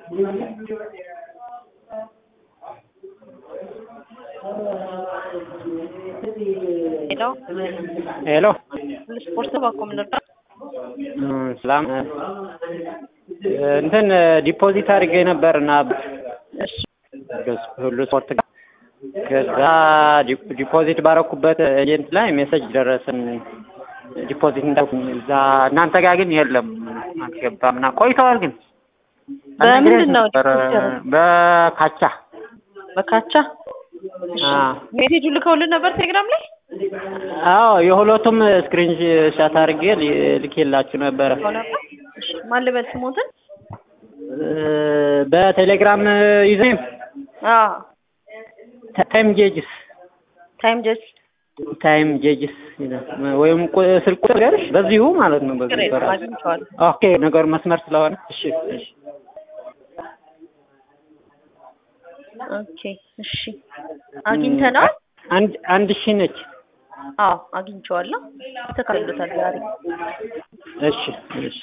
ሄሎ ሄሎ ስፖርት ባኮም ነበር። ሰላም እንትን ዲፖዚት አድርጌ ነበር እና እሺ ሁሉ ስፖርት ጋር ከዛ ዲፖዚት ባረኩበት ኤጀንት ላይ ሜሴጅ ደረሰን ዲፖዚት እንዳልኩኝ እዛ እናንተ ጋር ግን የለም አልገባም እና ቆይተዋል ግን በምንድን ነው ነበር ዲፖዚት ያደረጉት? በካቻ በካቻ አ ሜሴጁ ልከውልን ነበር ቴሌግራም ላይ አዎ የሁለቱም ስክሪን ሻት አድርጌ ል- ልኬላችሁ ነበረ ልከው ነበር። እሺ ማን ልበል ስሞትን? እ በቴሌግራም ዩዘር አዎ ታይም ጄጅስ ታይም ጀስት ታይም ጄጅስ ይላል ወይም ቁ- ስልክ ቁጥር ያለሽ በዚሁ ማለት ነው በዚሁ ችግር የለም በራሱ አግኝቼዋለሁ። ኦኬ ነገሩ መስመር ስለሆነ እሺ እሺ ኦኬ እሺ አግኝተናል። አንድ አንድ ሺህ ነች አዎ አግኝቼዋለሁ። ተካሂዶታል ዛሬ እሺ እሺ